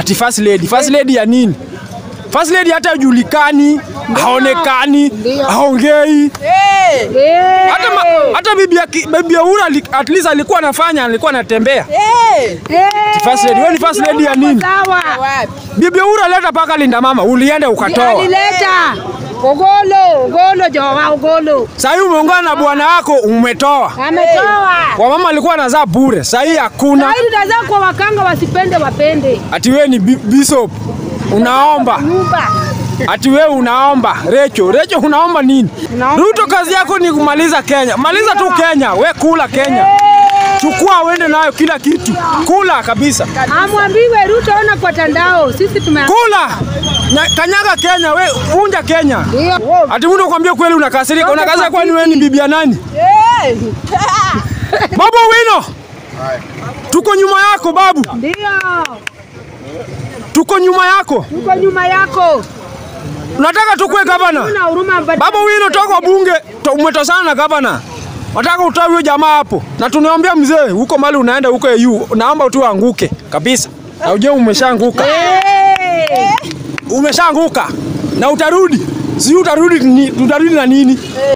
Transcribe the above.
ati first lady. First lady ya nini? First lady hata hajulikani, haonekani, haongei. Hata ma, hata bibi ya ki- bibi ya Uhuru ali- at least alikuwa anafanya, alikuwa anatembea. Ati First lady, wewe ni first lady ya nini? Sawa. Bibi ya Uhuru aleta paka linda mama, ulienda ukatoa. Alileta Ogolo, Ogolo Jowa, Ogolo. Sasa hivi umeungana na bwana wako umetoa. Ametoa. Kwa mama alikuwa anazaa bure, sasa hii hakuna. Sasa tutazaa kwa wakanga wasipende wapende. Ati wewe ni bi- bishop unaomba, Nyumba. ati wewe unaomba. Recho, Recho unaomba nini? Unaomba Ruto kazi yako ni kumaliza Kenya. Maliza tu Kenya, we kula Kenya. Chukua uende nayo kila kitu. Kula kabisa. Amwambiwe Ruto ona kwa tandao. Sisi tume Kula. Nya- Kanyaga Kenya, we vunja Kenya. Ndio. Ati mtu kwambia kweli unakasirika. Unakasirika kwani wewe ni bibi ya nani? Babu Wino. Tuko nyuma yako babu. Ndio. Tuko nyuma yako. Tuko nyuma yako. Unataka tukue gavana? Una huruma mbadi. Baba Wino toka kwa bunge, to- umetosana na gavana. Nataka utoe huyo jamaa hapo. Na tunaambia mzee, huko mali unaenda huko EU, naomba tu anguke kabisa. Na uje umeshaanguka. Eh. Umeshaanguka. Na utarudi. Si utarudi ni, utarudi na nini?